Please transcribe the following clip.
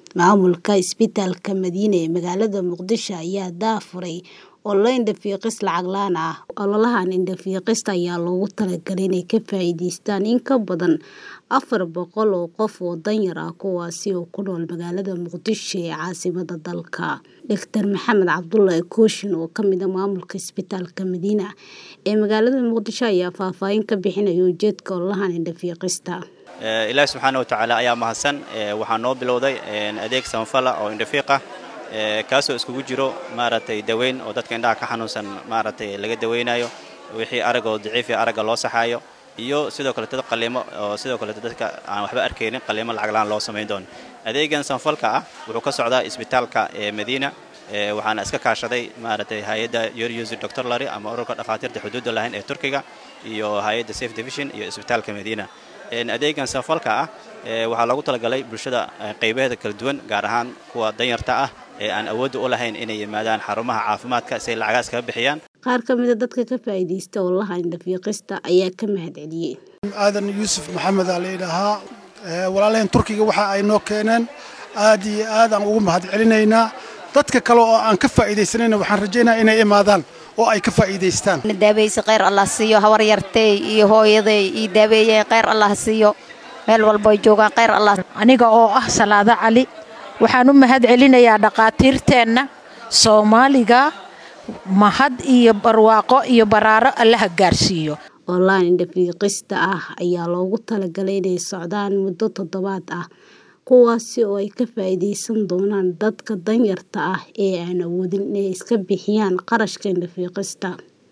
Maamulka Isbitaalka Madiina ee magaalada Muqdisho ayaa daahfuray olole indho-fiiqis lacag la'aan ah. Ololahan indho-fiiqista ayaa loogu talagalay inay ka faa'iidaystaan in ka badan afar boqol oo qof oo danyar ah kuwaas oo ku nool magaalada Muqdisho ee caasimadda dalka. Dr Maxamed Cabdulle Kooshin oo ka mid ah maamulka Isbitaalka Madiina ee magaalada Muqdisho ayaa faahfaahin ka bixinaya ujeedka ololahan indho-fiiqista. ilaahi subxaana wa tacaala ayaa mahadsan waxaa noo bilowday adeeg samafala oo indhafiiq ah kaasoo iskugu jiro maaragtay daweyn oo dadka indhaha ka xanuunsan maaragtay laga daweynayo wixii aragoo daciif aragga loo saxaayo iyo sidoo kaleeto qaliimo oo sidoo kaleeto dadka aan waxba arkaynin qaliimo lacag la'aan loo samayn doono adeegan samafalka ah wuxuu ka socdaa isbitaalka ee madiina waxaana iska kaashaday maaragtay hay-adda yoryusi doctor lary ama ururka dhakhaatiirta xuduudda lahayn ee turkiga iyo hay-adda safe division iyo isbitaalka madiina adeegan samafalka ah waxaa loogu talagalay bulshada qaybaheeda kala duwan gaar ahaan kuwa danyarta ah ee aan awoodda u lahayn inay yimaadaan xarumaha caafimaadka si ay lacagaas kaga bixiyaan Qaar ka mid ah dadka ka faa'iidaysta ololaha indho-fiiqista ayaa ka mahadceliyay. aadan yuusuf maxamed aa la yidhaahaa walaalaheen turkiga waxa ay noo keeneen aad iyo aad aan ugu mahad celinaynaa dadka kale oo aan ka faa'iidaysanayna waxaan rajaynayaa inay imaadaan oo ay ka faa'iidaystaan daaweyse kheyr allah siiyo habar yartay iyo hooyaday ii daaweeyeen kheyr allah siiyo meel walbo ay joogaan kheyr allah aniga oo ah salaado cali waxaan u mahad celinayaa dhakhaatiirteenna soomaaliga mahad iyo barwaaqo iyo baraaro allaha gaarsiiyo Ololahan indho-fiiqista ah ayaa loogu talagalay inay socdaan muddo toddobaad ah kuwaasi oo ay ka faa'iidaysan doonaan dadka danyarta ah ee aan awoodin inay iska bixiyaan qarashka indho-fiiqista.